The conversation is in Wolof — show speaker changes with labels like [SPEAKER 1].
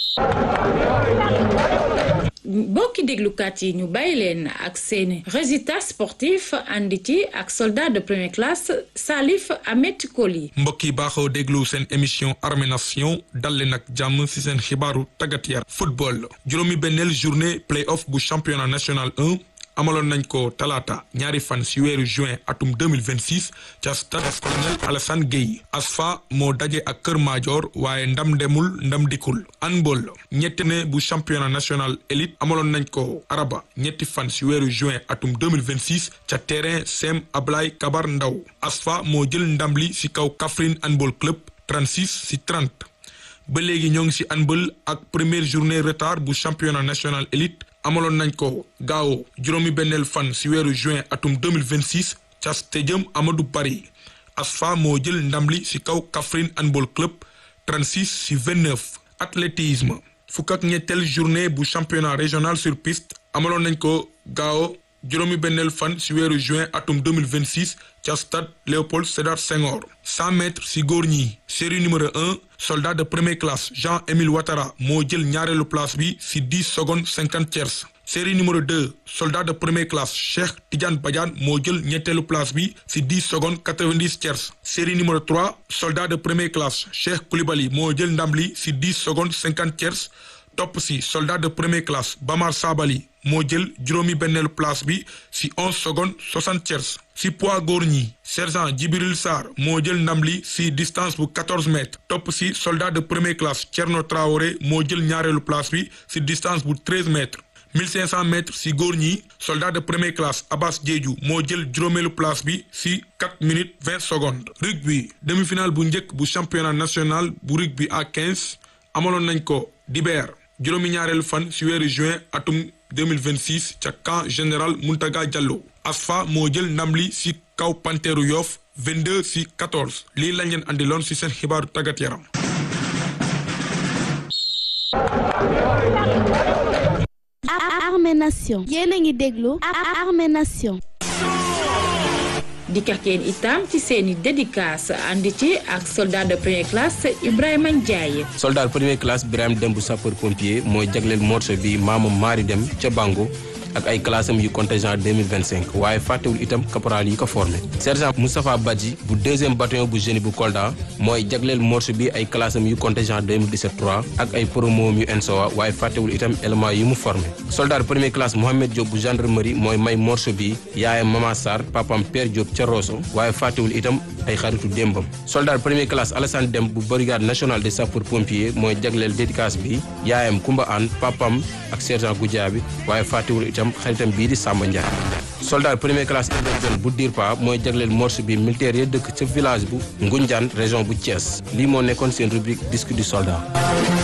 [SPEAKER 1] mbokki déglukat yi ñu bàyyi leen ak seeni résultat sportif andi ci ak soldat de première classe Salif Ahmed Koli
[SPEAKER 2] mbokk yi baaxoo déglu seen émission Armée Nation dal leen ak jàmm ci seen xibaaru tàggat yaram football juróomi benneel journée play-off bu championnat national 1 amaloon nañ ko talaata ñaari fan ci weeru juin atum 2026 ca stade colonel Alassane Gueye ASFA moo daje ak Kër Madior waaye ndam demul ndam dikul handball ñetti ne bu championnat national élite amaloon nañ ko araba ñetti fan ci weeru juin atum 2026 ca terrain Sem Ablaye Kabar Ndaw ASFA moo jël ndam li ci kaw Kaffrine handball club 36 ci 30 ba léegi ñoo ngi ci handball ak première journée retard bu championnat national élite amaloon nañ ko gaaw juróomi benneel fan ci weeru juin atum 2026 ca stadium Amadou Barry ASFA moo jël ndam li ci kaw Kaffrine handball club 36 ci 29 athlétisme fukk ak ñetteel journée bu championnat régional sur piste amaloon nañ ko gaaw juróomi benneel fan ci weeru juin atum 2026 ca stade Léopold Sédar Senghor 100 mètres ci góor ñi série numéro 1 soldat de première classe Jean-Émile Ouattara moo jël ñaareelu place bi ci 10 secondes 50 tiers série numéro 2 soldat de première classe Cheikh Tidiane Badiane moo jël ñetteelu place bi ci 10 secondes 90 tiers série numéro 3 soldat de première classe Cheikh Koulibaly moo jël ndam li ci 10 secondes 50 tiers topp ci soldat de première classe Bamar Sabali moo jël juróomi benneelu place bi ci 11 secondes 60 tiers ci poids góor ñi sergent Djibril Sarr moo jël ndam li ci distance bu 14 mètres topp ci soldat de première classe Thierno Traoré moo jël ñaareelu place bi ci distance bu 13 mètres 1500 mètres ci góor ñi soldat de première classe Abbas Diédhiou moo jël juróomeelu place bi ci 4 minutes 20 secondes rugby demi-finale bu njëkk bu championnat national bu rugby à 15 amaloon nañ ko dibeer juróomi ñaareelu fan ci weeru juin atum 2026 ca camp général Muntaga Diallo ASFA moo jël ndam li ci kaw Panteeru Yoff 22 ci 14 lii lañ leen andiloon ci seen xibaaru tàggat yaram.
[SPEAKER 3] Armée Nation yéen a ngi déglu Armée Nation
[SPEAKER 1] di kakeen itam ci seeni dédicace andi ci ak soldat de première classe Ibrahima Ndiaye
[SPEAKER 4] soldat première classe Birame Dem bu sapeur pompier mooy jagleel morceau bi maamam Maari Dem ca Bango ak ay classe am yu contingent 2025 waaye fàttewul itam caporal yi ko formé sergent Moustapha Badji bu deuxième bataillon bu génie bu Kolda mooy jagleel morceau bi ay classe am yu contingent 2017 3 ak ay promo yu ENSOA waaye fàttewul itam élément yi mu formé soldat première classe Mohamed Diop bu gendarmerie mooy may morceau bi yaayam Mama Sarr papam Père Diop ca Rosso waaye fàttewul itam ay xaritu démbam soldat première classe Alassane Dem bu brigade nationale des sapeurs pompiers mooy jagleel dédicace bi yaayam Kumba Anne papam ak sergent Goudiaby waaye fàttewul itam xaritam bii di Samba Ndiaye soldat première classe Ibrahima bu Dirpa mooy jagleel morceau bi militaire ya dëkk ca village bu Ngunjaan région bu Thiès lii moo nekkoon seen rubrique disque du soldat